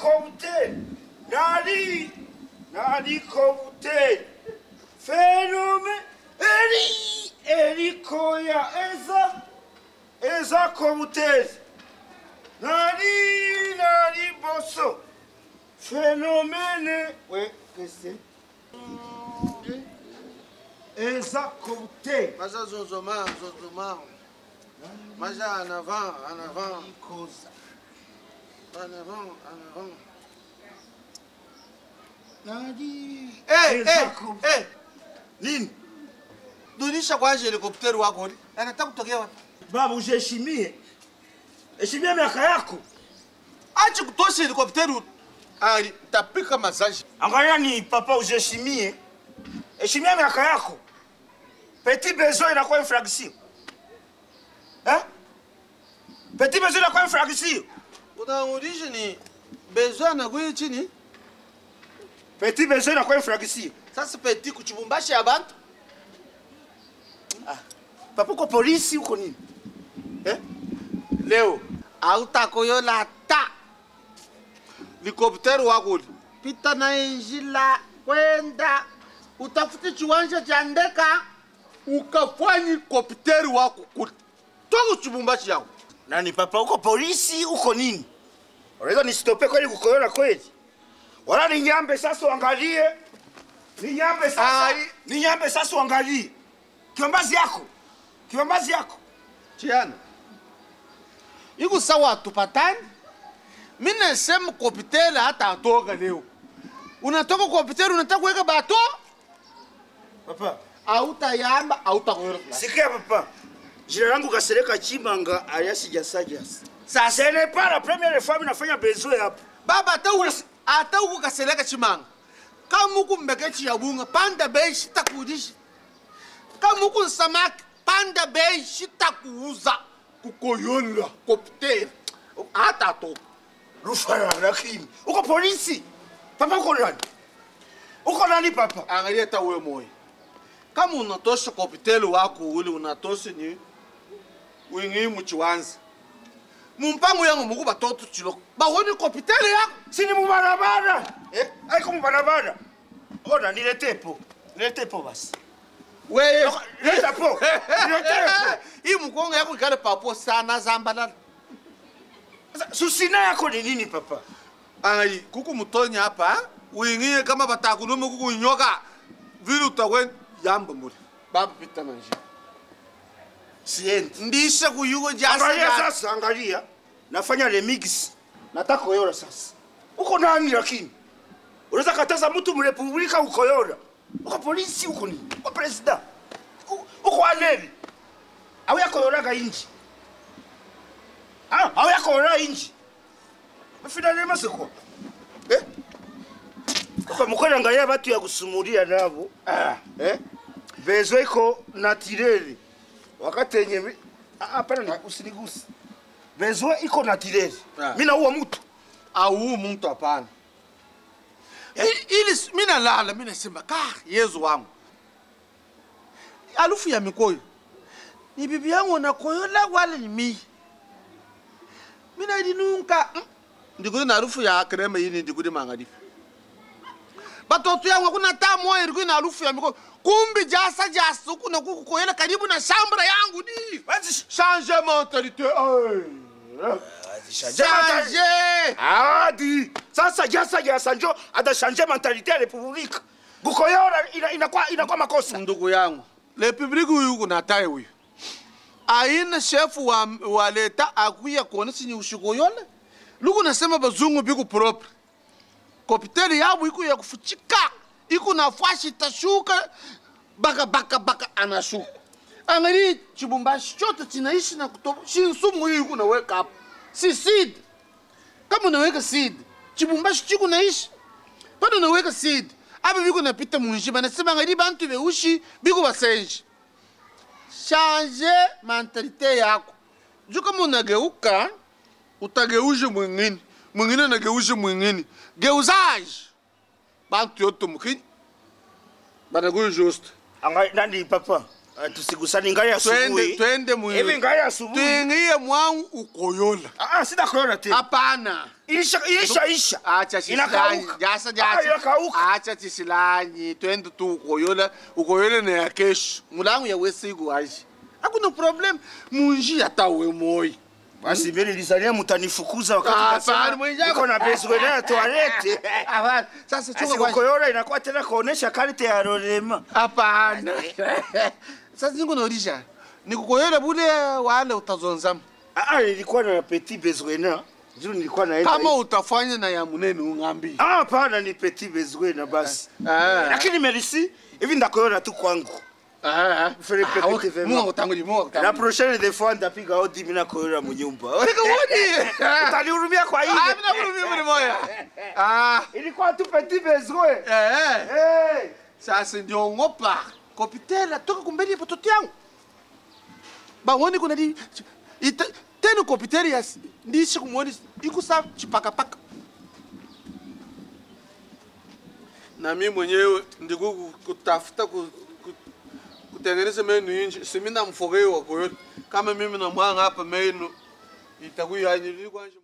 kobuteri nali nali kobuteri fenome eri erikoya eza eza kobuteri nali nali boso phénomène ouais qu'est-ce eza kobuteri Maja zonzoma, zonzoma. Maja en avant, en avant, ikoza en avant, en avant. nali Eh, eza eh, ko- eh. Nini? Dunisha kwanza helikopteri wako ni? Anataka kutokea wapi? babu ujiheshimie heshimia miaka yako Acha kutosha helikopteri. Ali tapika masaji. angalia ni papa ujiheshimie heshimia miaka yako petit besoin inakuwa infraction eh? petit besoin inakuwa infraction Unaurudisha ni besoin na kuyi chini. petit besoin inakuwa infraction Sasa peti kuchibumbashi abantu. papa uko polisi uko nini eh? Leo hautakoyola ta likopteri wako li pita na injila kwenda utafute chiwanja cha ndeka ukafanye kopteri wako kuli toka chibumbashi yako nani papa uko polisi uko nini unaweza nisitope kweli kukoyona kweli wala ninyambe sasa uangalie ninyambe sasa Ai. ninyambe sasa uangalie kiombazi yako kiombazi yako chiana iko sawa tupatani mi nasema kopteri hata atoka leo unatoka kopteri unataka kuweka bato papa autayamba autakoyola sikia papa jina langu kasereka chimanga alias jasajasi sasa ce n'est pas la première fois minafanya besoin hapa baba hata uku- hata ukukaseleka chimanga kama uku mbeke chiyabunga panda bei shitakuudishi kama uku nsamaki panda bei shitakuuza kukoyola kopteri hata atoka rufara lakini uko polisi papa uko nani uko nani papa angalia hata wewe moyo kama unatosha kopteri wako ule unatosha ni wingi muchiwanza mumpango yangu muku batoto chiloko bawoni kopteri yako sini mubarabara eh? aiko mubarabara ona nilete po nilete po basi weye leta po nilete po hii mkongo yako ikale papo sana zambalala Sasa, susina yako ni nini papa ai kuku mutonya hapa wingie kama batakunume kuku nyoka vile utawe yamba muri baba pita na njia siendi ndisha kuyugo angalia jasa sasa angalia nafanya remix nataka koyora sasa uko nani lakini unaweza kataza mtu mrepublika ukoyora uko polisi uko nini uko president U- uko aneli au yakoyoraga inji Ah, au yakoyora inji finalement c'est quoi eh kwa mukora angalia batu ya kusumulia nabo ah eh bezo iko natureli wakati yenye mi- Ah, hapana ni- usinigusi bezo iko natureli Ah. mimi naua mtu au muntu hapana I- ili mina lala mina sema ka yezu wangu alufu ya mikoyo ni bibi yangu nakoyola wala ni mii mina idinunka mm. ndikudi na alufu ya krema yini ndikudi mangadifu batoto yangu kuna taa moya ilikuwa na alufu ya mikoyo kumbi jasa jasa huku na kuku koyola karibu na shambra yangu ni Basi change mentalite change adi sasa jasa jasa njo atashanje mentalite ya republika kukoyora ina- inakuwa inakuwa makosa ndugu yangu republiki huyu kuna taye huyu aina shefu wa, wa leta akuya kuona sinye ushiko yole luku nasema bazungu biku propre kopiteli yabu iku ya kufuchika iku na fashi tashuka baka baka baka anashuka angali chibumbashi chote chinaishi na kutoba shinsumu hii iku naweka hapo si seed kama unaweka seed chibumbashi chiku naishi pano unaweka seed apa biko napita munji banasema ngadi bantu beushi biko basenji change mentalite yako juu kama unageuka utageushe mwingine mwingine anageushe mwingine geuzaji bantu yote mukini banakuyo juste Anga- nani papa Ah, tusigusani ngai twende asubuhi twende mu hivi ngai asubuhi tuingie mwangu ukoyola Ah, ah, sitakoyona tena hapana isha isha isha acha chisilanyi Inakauka. jasa Ah, jasa inakauka. acha chisilanyi twende tu ukoyola ukoyola na ya kesho mulangu ya wesiku aji hakuna problem munjia tawe moyi basi mimi nilizalia mtanifukuza wakati Ah, nasema hapana, mwenzangu. niko na bezwe na toilette Hapana, sasa chunga kwanza. asikukoyora inakuwa tena kuonesha karte ya rolema hapana sasa ningo naulisha nikukoyola bule wale utazonzama ah ah, nilikuwa na petit besoin na ndio nilikuwa naenda kama utafanya na ya munene ungambi ah hapana ni petit besoin na basi Ah. lakini merci hivi ndakoyona tu kwangu Fere pepete vema. munga utanguli munga la utanguli prochaine des fois ndapiga odi mina koyora munyumba Tika wodi utanihurumia kwa ah hiyo mina kurumi muri moya ah ilikuwa tu petit besoin eh hey. sasa ndio ngopa kopitela toka kumbeli pototo yangu bawoni kuna di ita tena kopitela ya ndishi kumwoni ikusa chipakapaka na mimi mwenyewe ndiku kutafuta ku, ku, kutengeneza menu inji simina mfogeo wa koyote kama mimi na mwanga hapa menu itakuwa yani